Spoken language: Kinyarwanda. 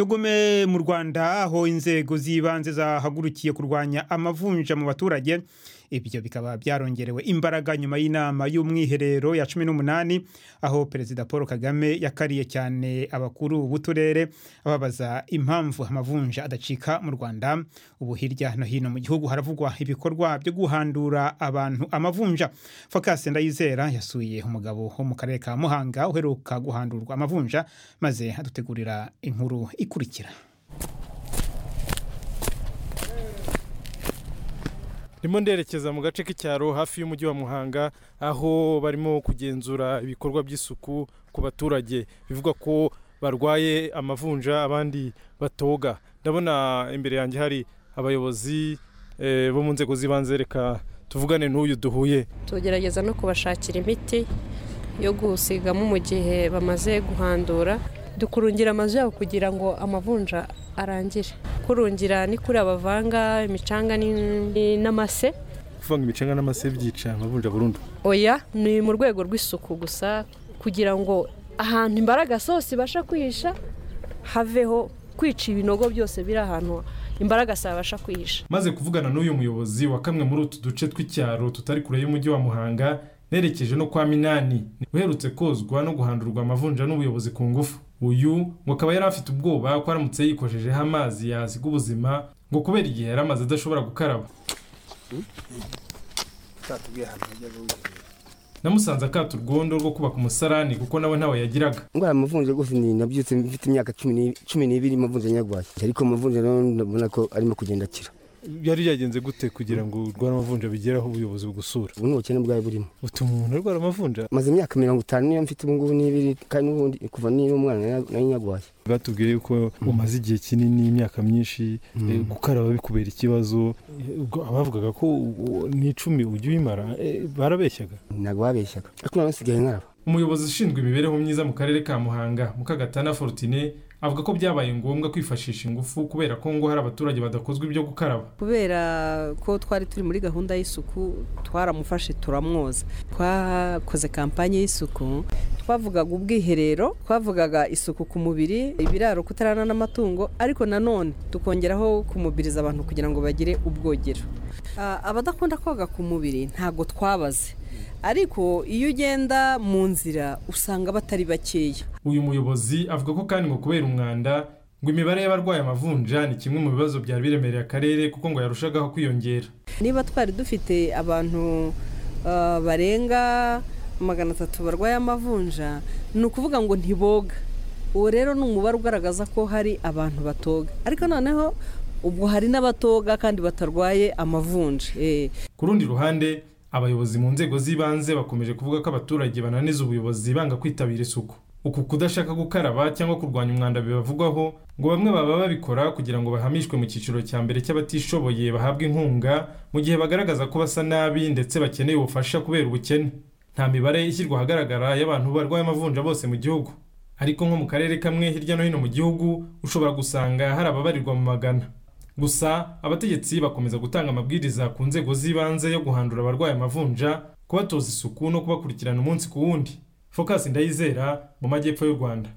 tugume mu rwanda aho inzego z'ibanze zahagurukiye kurwanya amavunja mu baturage ibyo bikaba byarongerewe imbaraga nyuma y'inama y'umwiherero ya cumi n'umunani aho perezida paul kagame yakariye cyane abakuru b'uturere ababaza impamvu amavunja adacika mu rwanda ubu hirya no hino mu gihugu haravugwa ibikorwa byo guhandura abantu amavunja fakasi ndayizera yasuye umugabo wo mu karere ka muhanga uheruka guhandurwa amavunja maze adutegurira inkuru ikurikira ndimo nderekeza mu gace k'icyaro hafi y'umujyi wa muhanga aho barimo kugenzura ibikorwa by'isuku ku baturage bivugwa ko barwaye amavunja abandi batoga ndabona imbere yanjye hari abayobozi bo mu nzego z'ibanze reka tuvugane n'uyu duhuye tugerageza no kubashakira imiti yo gusigamo mu gihe bamaze guhandura dukurungira amazu yabo kugira ngo amavunja arangire kurungira ni kuri abavanga imicanga n'amase kuvanga imicanga n'amase byica amavunja burundu oya ni mu rwego rw'isuku gusa kugira ngo ahantu imbaraga zose ibasha kwihisha haveho kwica ibinogo byose biri ahantu imbaraga zabasha kwihisha maze kuvugana n'uyu muyobozi wa kamwe muri utu duce tw'icyaro tutari kure y'umujyi wa muhanga nerekeje no kwa minani uherutse kozwa no guhandurwa amavunja n'ubuyobozi ku ngufu uyu ngo akaba yari afite ubwoba ko aramutse yikojejeho amazi yasiga ubuzima ngo kubera igihe yari amaze adashobora gukaraba namusanze akata urwondo rwo kubaka umusarani kuko nawe ntawe yagiraga ndwara amavunja rwose ni nabyutse mfite imyaka cumi n'ibiri amavunja nyarwaye ariko amavunja urabona ko arimo kugenda akira byari byagenze gute kugira ngo urwara amavunja bigeraho ubuyobozi bugusura ubu ni ubukene bwawe burimo butuma umuntu arwara amavunja maze imyaka mirongo itanu niyo mfite ubungubu n'ibiri kandi n'ubundi kuva niba umwana nayo nyarwaye batubwiye yuko umaze igihe kinini imyaka myinshi gukaraba bikubera ikibazo abavugaga ko n'icumi ujya ubimara barabeshyaga ntabwo babeshyaga ariko nawe nsigaye nkaraba umuyobozi ushinzwe imibereho myiza mu karere ka muhanga mukagatana forutine avuga ko byabaye ngombwa kwifashisha ingufu kubera ko ngo hari abaturage badakozwa ibyo gukaraba kubera ko twari turi muri gahunda y'isuku twaramufashe turamwoza twakoze kampanye y'isuku twavugaga ubwiherero twavugaga isuku ku mubiri ibiraro kutarana n'amatungo ariko nanone tukongeraho kumubiriza abantu kugira ngo bagire ubwogero abadakunda koga ku mubiri ntabwo twabaze ariko iyo ugenda mu nzira usanga batari bakeya uyu muyobozi avuga ko kandi ngo kubera umwanda ngo imibare y'abarwaye amavunja ni kimwe mu bibazo byari biremereye akarere kuko ngo yarushagaho kwiyongera niba twari dufite abantu barenga magana atatu barwaye amavunja ni ukuvuga ngo ntiboga uwo rero ni umubare ugaragaza ko hari abantu batoga ariko noneho ubwo hari n'abatoga kandi batarwaye amavunja ku rundi ruhande abayobozi mu nzego z'ibanze bakomeje kuvuga ko abaturage bananiza ubuyobozi banga kwitabira isuku uku kudashaka gukaraba cyangwa kurwanya umwanda bibavugwaho ngo bamwe baba babikora kugira ngo bahamishwe mu cyiciro cya mbere cy'abatishoboye bahabwa inkunga mu gihe bagaragaza ko basa nabi ndetse bakeneye ubufasha kubera ubukene nta mibare ishyirwa ahagaragara y'abantu barwaye amavunja bose mu gihugu ariko nko mu karere kamwe hirya no hino mu gihugu ushobora gusanga hari ababarirwa mu magana gusa abategetsi bakomeza gutanga amabwiriza ku nzego z'ibanze yo guhandura abarwaye amavunja kubatoza isuku no kubakurikirana umunsi ku wundi fokasi ndayizera mu majyepfo y'u rwanda